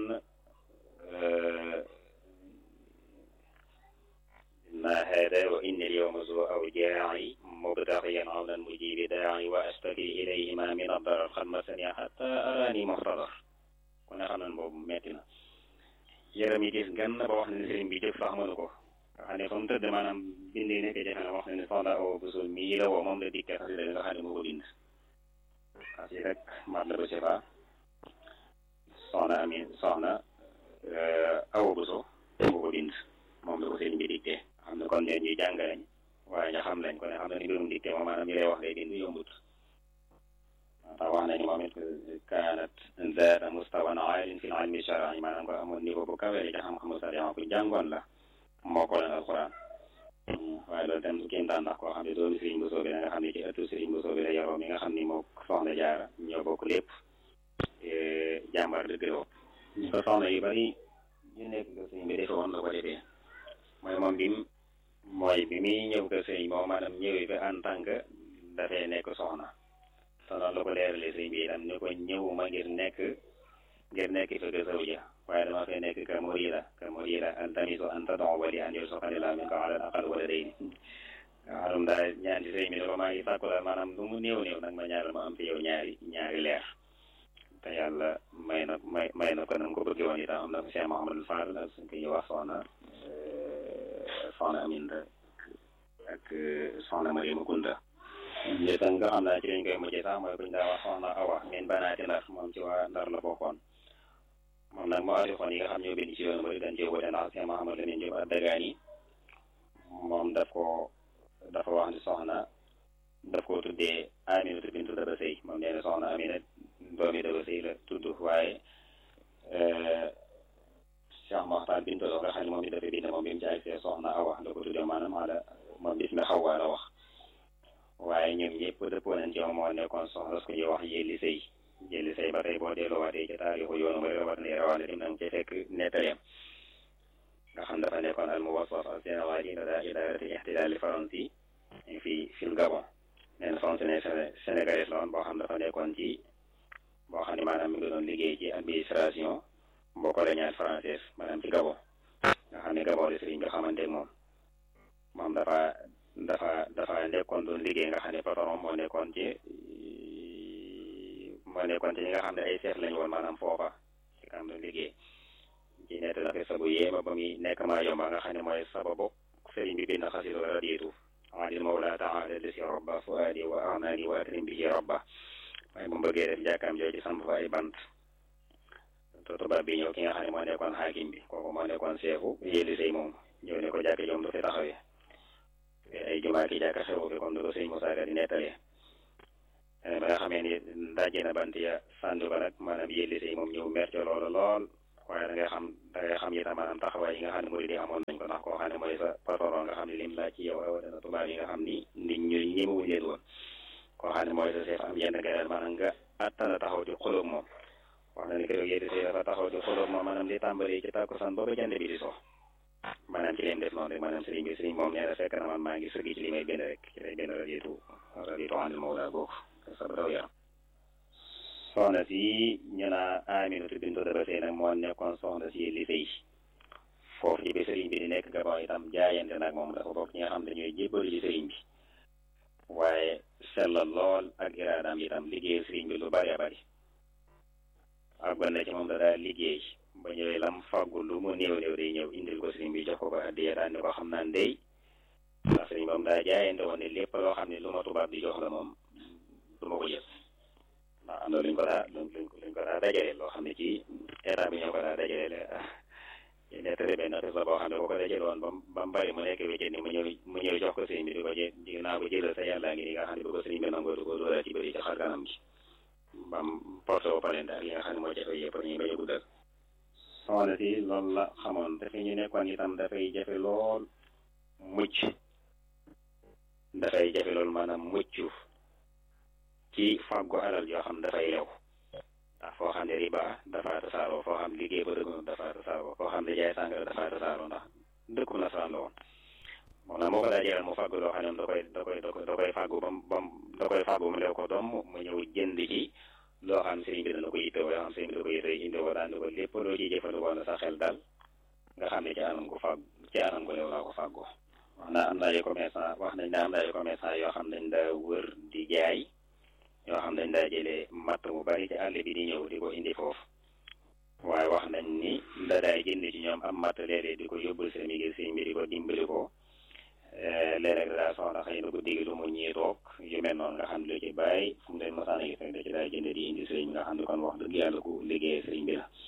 na hada wa inni al-yawma zu awjaa'i mubtaxiyan awlan mujibi daa'i wa astaki ilayhima min ad-darar qad massani hatta arani muhtadar ko ne xam ne boobu metti na yaram yi gis gan ba wax ne sëriñ bi jëf sax mënu ko nga xam ne fa mu tëdd maanaam bind yi nekk jafe na wax ne ne soxna Awa Bousso mii la woo moom la dikkee xasida nga xam ne moo ko bind parce que rek Matlabu Shifa soxna Amin soxna Awa Bousso moo ko bind moom la ko sëriñ bi dikkee xam ne kon ñeen ñuy jàng lañ waaye ñu xam lañ ko ne xam ne ni mbirum dikkee moom maanaam ñu lay wax lay bind yombut ndax wax nañu moom it kaanat zaata mustawan aalin fi ilmi shar'i maanaam ko amoon niveau bu kawe ci xam-xamu sariya ku jàngoon la moo ko leen alquran waaye loolu tam kéem daan ndax koo xam ne doomi Sëriñ Bousso bi la nga xam ne ci ëttu Sëriñ Bousso bi la yaroo mi nga xam ni moo soxna jaara ñoo bokk lépp jàmbar dëgg la ñu ko soxna yu bari ñu nekk ko sëriñ bi defe woon la ko defee mooy moom bi mooy bi muy ñëw ko sëriñ moom maanaam ñëwee ba en tant que dafay nekk soxna te noonu la ko leeralee sëriñ bi itam ni ko ñëwuma ngir nekk ngir nekk fa ga zawja waaye dama fay nekk ka murida ka murida altamisu an tad'u wali an yarzuqani llahu minka ala al-aqal waladayni nga xam daa ñaan ci sëriñ bi ne ko maa ngi sàkku la maanaam lu mu néew néew nag ma ñaaral ma am fi yow ñaari ñaari leer te yàlla may na may may na ko na ko bëgg woon itam am na ko Cheikh Mouhamadou Fall ak suñ ko ñuy wax soxna soxna Aminta ak soxna Mariama Kunta ñi tam nga xam naa ci lañ koy mujjee sax mooy kuñ daa wax soxna Awa min banaati Ndar moom ci waa Ndar la bokkoon moom nag moo arixoon yi nga xam ñoo bind ci yoonu mooy dañ cee wute ndax Cheikh Mouhamadou Lamine Diop ad-Dagani moom daf ko dafa wax ni soxna daf ko tuddee Aminatu bintu Daba Sëy moom nee na soxna Amina doomi Daba Sëy la tudd waaye Cheikh Moxtar bintu Lo nga xam ne moom it dafa bind moom bi mu ci agsee soxna Awa la ko tuddee maanaam ala moom bis mi Xawwa la wax waaye ñoom ñëpp dëppoo nañ ci moom moo nekkoon soxna su ko ñuy wax yéeli sëy yéeli sëy ba tey boo delluwaatee ci taarixu yoonu mooy rawat ne rawat dim nang ci fekk nettaleem nga xam dafa nekkoon al muwassaf al sénégalais da idarati ixtilaali faransi fii fil Gabon nee na fonctionnaire sénégalais la woon boo xam dafa nekkoon ci boo xam ne maanaam mi ngi doon liggéey ci administration boo coloniale française maanaam ci Gabon nga xam ne Gabon la sëriñ bi xamante moom moom dafa dafa dafa nekkoon doon liggéey nga xam ne patron moo nekkoon ci moo nekkoon ci ñi nga xam ne ay chef lañu woon maanaam foofa ci kam doon liggéey ci nett na sabu yéema ba muy nekk maa yomba nga xam ne mooy sababu sëriñ bi bind xasidu radiitu adil mawla taala lesi robba fuadi wa arnani wa akrim bihi robba waaye mu bëggee def jàkkaam jooju samp fa ay bant to tubaab bi ñëw ki nga xam ne moo nekkoon xaakim bi kooku moo nekkoon seefu yéeli sëy moom ñëw ne ko jàkk joom du fi taxawee ay jumaa ki jàkka xewu fi comme ni ko sëñ Moussa Ka di nettalee ba nga xamee ni dajje na bant ya sànni ko nag maanaam yéeli say moom ñëw mer ca loola lool waaye da ngay xam da ngay xam itam maanaam taxawaay yi nga xam ne murid yi amoon nañ ko ndax koo xam ne mooy sa patron nga xam ne lim laaj ci yow rawatina tubaab yi nga xam ni nit ñu ñemewuñ leen woon koo xam ne mooy sa chef am yenn gënal maanaam nga attana taxaw di xulóog moom wax na ni keroog yéeli say dafa taxaw di xulóog moom maanaam li tàmbali ci tàkkusaan ba ba jant bi di so maanaam ci leen def noonu rek maanaam sëriñ bi sëriñ moom nee na fekk na man maa ngi sëgg ci li may benn rek ci lay benn raditu raditu anil mawla boobu sa daw yaram soxna si ñu naa Aminatu bintu Daba Sey nag moo nekkoon soxna si li sëy foofu ci bi sëriñ bi di nekk Gabon itam jaayante nag moom dafa bokk ñi nga xam ne ñooy jébbalu ci sëriñ bi waaye sellal lool ak iraadaam itam liggéey sëriñ bi lu bari a bari ak na ci moom da daal liggéey ba ñëwee lam fàggu lu mu néew néew day ñëw indil ko sëriñ bi jox ko ko addiya daan ni ko xam naa ndey ndax sëriñ moom daa jaayante woon ne lépp loo xam ne lu ma tubaab di jox la moom du ma ko yëg ndax am na luñ ko daa luñ luñ ko daa dajale loo xam ne ci état bi ñoo ko daa dajale ci nettali benn xis la boo xam ne boo ko dajale woon ba ba mu bari mu nekk wéccet ni mu ñëw mu ñëw jox ko sëriñ bi di ko jë di naa ko jëlal sa yàllaa ngi ni nga xam ne bu ko sëriñ bi nangoo du ko dóoral ci bëri ci xar kanam gi bam porté wu palente ak yi nga xam ne moo jafe yëpp ñu bañ a guddal soxna si loolu la xamoon te fi ñu nekkoon itam dafay jafe lool mucc dafay jafe lool maanaam mucc ci fàggu alal yoo xam dafay lew ndax foo xam ne riba dafa tasaaroo foo xam liggéey ba dëgg dafa tasaaroo foo xam ne jaay sàngara dafa tasaaroo ndax dëkkum nasaraan la woon moom nag moo ko daa jëral mu fàggu loo xam ne da koy da koy da koy fàggu bam bam da koy fàggu mu lew ko doom mu ñëw jënd ci loo xam sëriñ bi dana ko yittewoo yoo xam sëriñ bi da ko yittewoo indewoo daan ni ko lépp loo ciy jëfandikoo na sa xel dal nga xam ne ci anam ko fàgg ci anam ko lew laa ko fàggoo wax na am na ay commerçant wax nañ ne am na ay commerçant yoo xam dañ daa wër di jaay yoo xam dañ daa jëlee matt mu bari ci àll bi di ñëw di ko indi foofu waaye wax nañ ni da daay jënd ci ñoom am matt léeg-léeg di ko yóbbul seen ngir sëriñ bi di ko dimbali ko léeg-léeg daa soxla xëy na guddi gi lu mu ñii toog yu mel noonu nga xam ne lu ci bàyyi fu mu leen mosaan a gis rek da ci daay jënd di indi sëriñ nga xam ne kon wax dëgg yàlla ku liggéey sëriñ bi la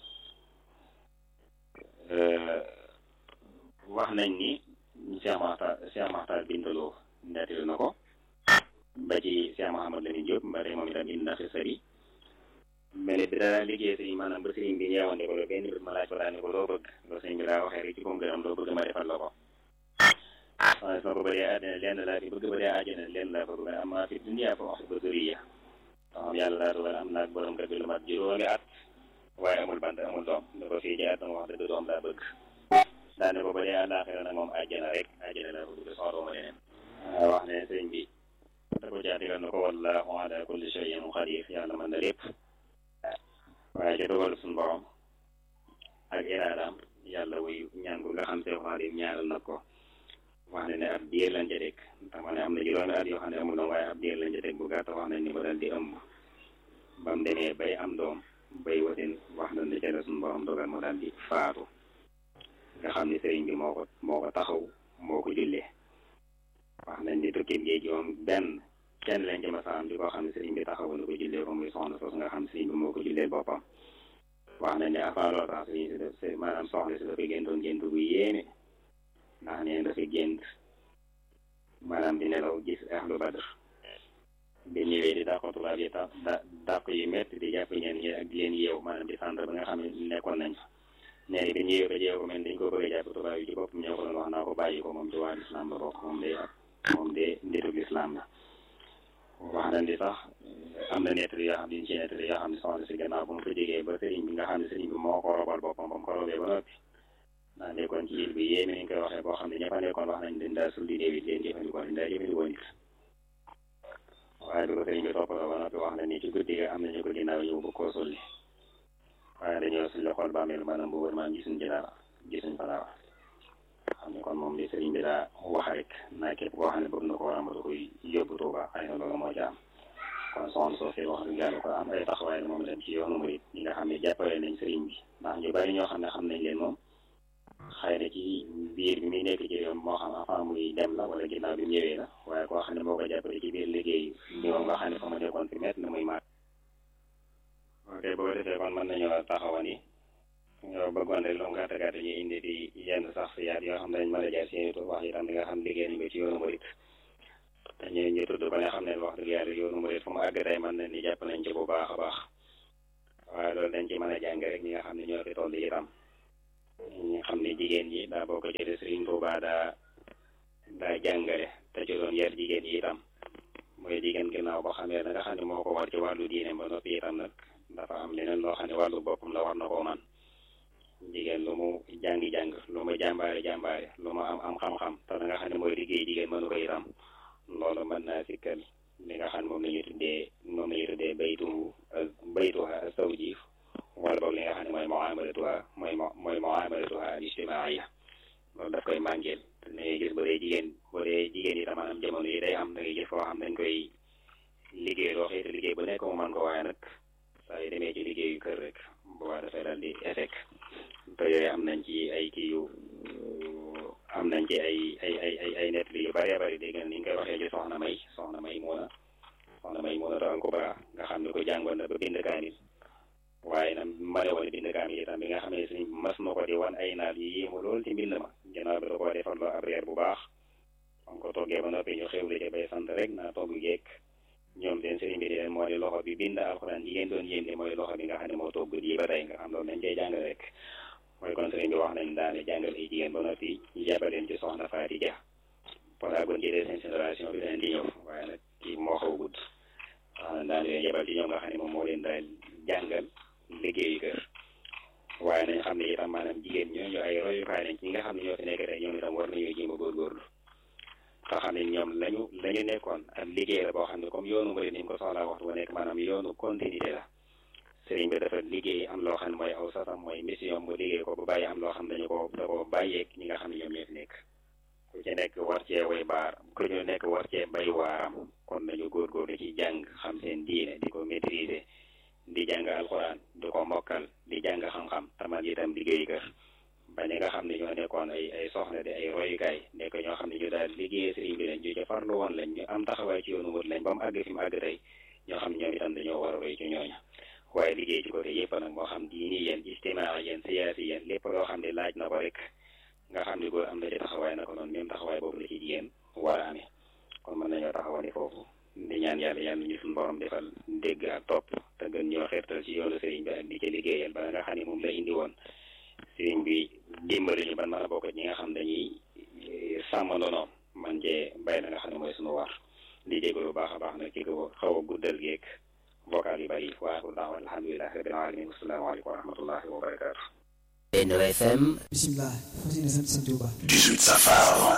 wax nañ ni Cheikh Makhtar Cheikh Makhtar Bintaloo nettali na ko ba ci Cheikh Mouhamad Lamine Diop ba tey moom itam indi na fi sëri mel bi daa liggéey sëriñ maanaam ba sëriñ bi ñeewante ko benn bés ma laaj ko daal ni ko loo bëgg loo sëriñ bi daa waxee rek ci ko gërëm loo bëgg ma defal la ko waaye sama ko bëree àddina lenn laa fi bëgg bëree àjjana lenn laa fa bëgg am maa fi duniyaa fa wax ba sëriya xam yàlla daa dogal am naag borom kër bi lu mat juróomi at waaye amul bant amul doom da ko fii ci at wax dëgg doom laa bëgg daane ko ba dee àllaaxira nag moom àjjana rek àjjana laa bëgg soxla ma leneen wax ne sëriñ bi da ko jaatigal na ko wallaahu ala kulli shay'in qadir yàlla mën na lépp waaye ca dogal suñu borom ak iraadaam yàlla wuy ñaan gu nga xam see xaadim ñaaral na ko wax ne ne ab diir lañ ca teg ndax ma ne am na juróomi at yoo xam ne amul doom waaye ab diir lañ ca teg bu gàtt wax nañ ni ko dal di ëmb ba mu demee bay am doom bay wasin wax nañ ne ca la suñu borom dogal mu daal di faatu nga xam ne sëriñ bi moo ko moo ko taxaw moo ko jullee wax nañ ni tukki géej gi moom benn kenn lañ ci masaam di koo xam ne sëriñ bi taxawu na ko jullee ko muy soxna sos nga xam ne sëriñ bi moo ko jullee boppam wax nañ ne avant loolu sax sëriñ si def maanaam soxna si dafa géntoon gént bu yéeme ndax neen dafa gént maanaam di nelaw gis ahlu badr bi ñëwee di dàq tubaab yi tax da dàq yu métti di jàpp ñeen ñi ak di leen yeew maanaam di centre ba nga xam ne nekkoon nañ fa nee bi ñëwee ba jeew ko mel dañ ko bëgg a jàpp tubaab yi ci boppam ñoo ko doon wax naa ko bàyyi ko moom ci waa lislaam la bokk moom de moom de nditug lislaam la wax nañ di sax am na nettali yoo xam ne ci nettali yoo xam ne soxna si gannaaw bu mu fa jógee ba sëriñ bi nga xam ne sëriñ bi moo ko robal boppam ba mu ko robee ba noppi ndax nekkoon ci il bi yéeme nañ koy waxee boo xam ne ña fa nekkoon wax nañ dañ daa sulli néew it leen jëfandikoo dañ daa jëfandikoo nit waaye bi ko sëriñ bi toppaloo ba noppi wax na ni ci guddi ga am nañu ko ginnaaw ñëw bu koo sulli waaye dañoo suñ la xool bàmmeel maanaam bu wër maanaam gisuñ ci dara gisuñ fa dara xam ne kon moom li sëriñ bi daa wax rek naa képp koo xam ne bëgg na ko war a mën koy yóbbu Tuuba xëy na loolu moo ci am kon soxna soo fi wax dëgg yàlla ko am ay taxawaay moom dem ci yoonu murit ñi nga xam ne jàppale nañ sëriñ bi ndax ñu bari ñoo xam ne xam nañ leen moom xëy na ci biir bi muy nekk ci yoon moo xam avant muy dem la wala ginnaaw bi mu ñëwee la waaye koo xam ne moo ko jàppale ci biir liggéey bi moom nga xam ne fa ma nekkoon fi mett na muy maat ok boo defee kon mën nañoo taxawa ni ñoo bëggoon rek lu mu gàtt gàtt ñu indi di yenn sax si yaat yoo xam ne dañ mën a jaar seeni tur wax itam li nga xam liggéey nañ ko ci yoonu murit te ñu ñu tudd ba nga xam ne wax dëgg yàlla yoonu murid fu mu àgg tey mën na ni jàpp nañ ci bu baax a baax waaye loolu dañ ci mën a jàng rek ñi nga xam ne ñoo fi toll itam ñi xam ne jigéen ñi daa bokk ci Sëriñ Tuubaa daa daa jàngale te ci doon yar jigéen yi itam mooy jigéen ginnaaw boo xamee da nga xam ne moo ko war ci wàllu diine ba noppi itam nag dafa am leneen loo xam ne wàllu boppam la war na koo man jigéen lu mu jàngi-jàng lu mu jàmbaare jàmbaare lu mu am am xam-xam te da nga xam ne mooy liggéey jigéen mënu ko itam loolu mën naa sikkal li nga xam ne moom la ñu tuddee moom la ñu tuddee baytu baytuha zawji wala boog li nga xam ne mooy muamalatuha mooy mooy muamalatuha al ijtimaaiya loolu daf koy màngeel da ngay gis bu dee jigéen bu dee jigéen yi tam maanaam jamono yi day am da ngay gis foo xam dañ koy liggéey loo xëy te liggéey bu nekk mu mën ko waaye nag saa yu demee ci liggéeyu kër rek bu waa dafay daal di échec te yooyu am nañ ci ay kii yu am nañ ci ay ay ay ay ay net yu bëree bëri dégg nga ni nga koy waxee ci soxna may soxna may muuna soxna may muuna taal kubra nga xam ne ko jàngoon na ba bind kaamil waaye nag mane woon bind kaamil itam bi nga xam ne suñ mas na ko di wan ay naal yu yéemu lool ci mbind ma ginnaaw bi da koo defal loo ab reer bu baax on ko toggee ba noppi ñu xewle ci bay sant rek naa togg geek ñoom seen sëriñ bi di leen moo di loxo bi bind alxuraan yi ngeen doon yéem mooy loxo bi nga xam ne moo togg di ba tey nga xam loolu nañ cey jàngal rek mooy kon sëriñ bi wax nañ daane jàngal ay jigéen ba noppi jabaleen ci soxna Faati Ja voilà kon ci seen génération bi leen di ñëw waaye nag kii moo xaw gudd wax nañ daan leen yebal ci ñoom nga xam ne moom moo leen daal jàngal liggéeyu kër waaye nañ xam ne itam maanaam jigéen ñooñu ay royukaay lañ ci nga xam ne ñoo fi nekk tey ñoom itam war nañoo jéem a góorgóorlu nga xam ne ñoom lañu lañu nekkoon ak liggéey la boo xam ne comme yoonu murid ni mu ko soxlaa waxtu bu nekk maanaam yoonu continuité la sëriñ bi dafa liggéey am loo xam ne mooy aw sasam mooy mission mu liggéey ko ba bàyyi am loo xam ne dañu ko da ko bàyyeeg ñi nga xam ne ñoom ñoo fi nekk ku ci nekk war cee way baar ku ñu nekk war cee bay waaram kon nañu góorgóorlu ci jàng xam seen diine di ko maîtriser di jàng alxuraan di ko mokkal di jàng xam-xam tamal itam liggéey kër ba ñi nga xam ne ñoo nekkoon ay ay soxna di ay royukaay nekk ñoo xam ne ñu daal liggéey sëriñ bi lañ ñu ca farlu woon lañ ñu am taxawaay ci yoonu mut lañ ba mu àgg fi mu àgg tey ñoo xam ne ñoom itam dañoo war a roy ci ñooña waaye liggéey ci côté yëpp nag moo xam diini yéen ijtimaa yéen siyaasi yéen lépp loo xam ne laaj na ko rek nga xam ne góor am na ci taxawaay na ko noonu même taxawaay boobu la ci jigéen war a amee kon mën nañoo taxawani foofu di ñaan yàlla yàlla ñu suñu borom defal dégg ak topp te gën ñoo xeertal ci yoonu sëriñ bi ak di ci liggéeyal ba nga xam ne moom la indi woon sëriñ bi dimbali ñu ban mën a bokk ñi nga xam dañuy sàmm ndono man cee bay la nga xam ne mooy suñu war di jégalu baax a baax nag ci ko xaw a guddal geeg vocal yu bari waaxul daaw alhamdulilah rabbil alamin asalaamaaleykum wa rahmatullahi wa barakaatu Benno FM bisimilah fas yéene sant sëñ Tuuba 18 safar